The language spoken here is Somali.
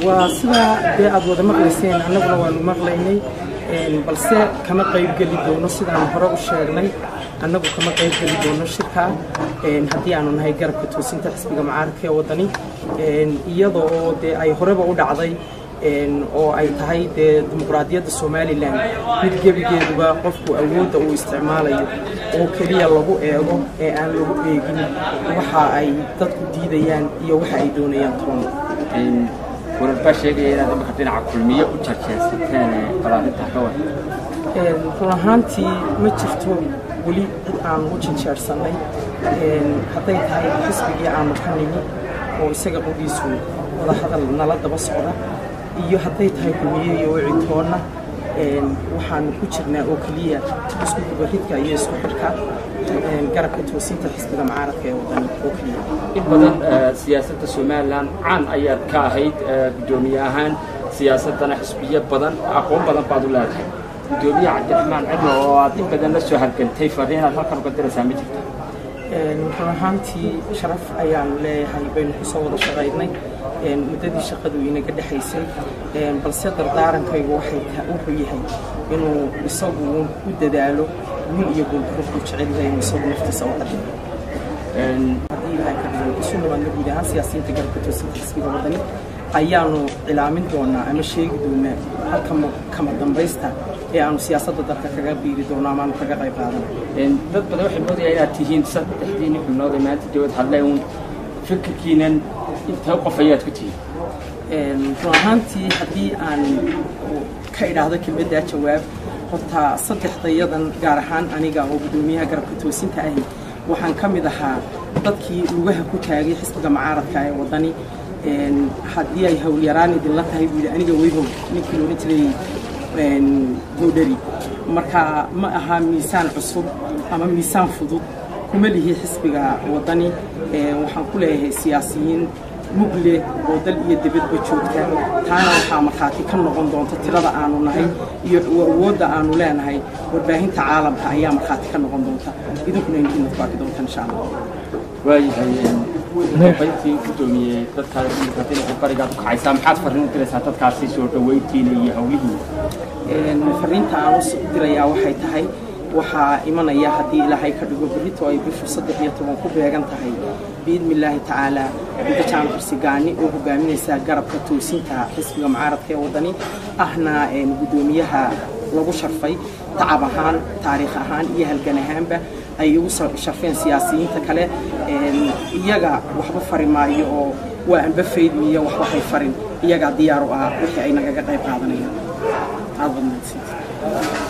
waa sidaa dee aada wada maqlayseen annaguna waanu maqlaynay balse kama qaybgeli doono sidaan hore u sheegnay annagu kama qaybgeli doono shirkaa haddii aanu nahay garabka toosinta xisbiga mucaaradka ee waddani iyadoo oo dee ay horeba u dhacday oo ay tahay dee dimuqraadiyadda somalilan mid gebigeeduba qofku awoodda uu isticmaalayo oo keliya lagu eego ee aan lagu eegin waxa ay dadku diidayaan iyo waxa ay doonayaan toona warar baa sheegaya inaad imika dhinaca kulmiye u jarjeersateen balaarinta ka war run ahaantii ma jirto weli cid aanu u janjeersannay hadday tahay xisbigii aanu ka nimi oo isaga qodiisu wadahadal nala daba socda iyo hadday tahay kulmiye iyo wicitoonna waxaanu ku jirnaa oo keliya isku dubaridka iyo isku xidhka garabka toosinta xisbiga mucaaradka ee wadani oo keliya in badan siyaasadda somalilan caan ayaad ka ahayd guddoomiye ahaan siyaasaddana xisbiyo badan aqoon badan baad u leedahay guddoomiye cabdiraxmaan cidlo oo aad in badan la soo hargantay fariin aad halkan uga diraysaa ma jirta run ahaantii sharaf ayaanu leeyahay baynu ku soo wada shaqaynay muddadii shaqadu inaga dhexaysay balse dardaarankaygu wuxuu yahay inuu isagu u dadaalo wiil iyo guuldarro ku jecel yahay inuu isagu naftiisa u qadimo haddii ilaahay ka dhigo isu nabaadna guud ahaan siyaasiyiinta garabka toosinta xisbiga wadani ayaanu cilaamin doonaa ama sheegi doonaa halka kama dambaysta ee aanu siyaasadda dalka kaga biiri doono ama aanu kaga qayb qaadano dad badan waxay moodayaan inaad tihiin saddexdiini xubnood ee maanta dawad hadleen uun fikirkiinan intee qof ayaad ku tihiin run ahaantii haddii aan ka idhaahdo kelmaddaa jawaab horta saddexdayadan gaar ahaan aniga oo guddoomiyaha garabka toosinta ahi waxaan ka mid ahaa dadkii lugaha ku taagay xisbiga mucaaradka ee waddani haddii ay howlyaraan idinla tahay buu yidhi aniga weyhow ninkii loodhan jiray boodhari marka ma aha miisaan cusub ama miisaan fudud kuma lihi xisbiga waddani waxaan ku leeyahay siyaasiyiin mugle oo dal iyo dibadba joogta taana waxaa markhaati ka noqon doonta tirada aanu nahay iyo awoodda aanu leenahay warbaahinta caalamka ayaa markhaati ka noqon doonta idinkuna inkiina ku arki doonta insha allah waayahay dambayntii guddoomiye dadkaas dhinaca barigaad u kacaysaa maxaad farriin u diraysaa dadkaasi soo dhaweyntiina iyo hawlihiina fariinta aan u dirayaa waxay tahay waxaa imanaya haddii ilaahay ka dhigo berrito ay bishu saddex iyo toban ku beegan tahay biidni illaahi tacaala gudda jaamac xirsigaani oo hogaaminaysa garabka toosinta xisbiga mucaaradka ee waddani ahna guddoomiyaha lagu sharfay tacab ahaan taariikh ahaan iyo halgan ahaanba ay igu sharfeen siyaasiyiinta kale iyaga waxba fari maayo oo waa anba faydmiyo waxba hay farin iyagaa diyaar u ah wixii ay nagaga qayb qaadanayaan aad badnaadsiinta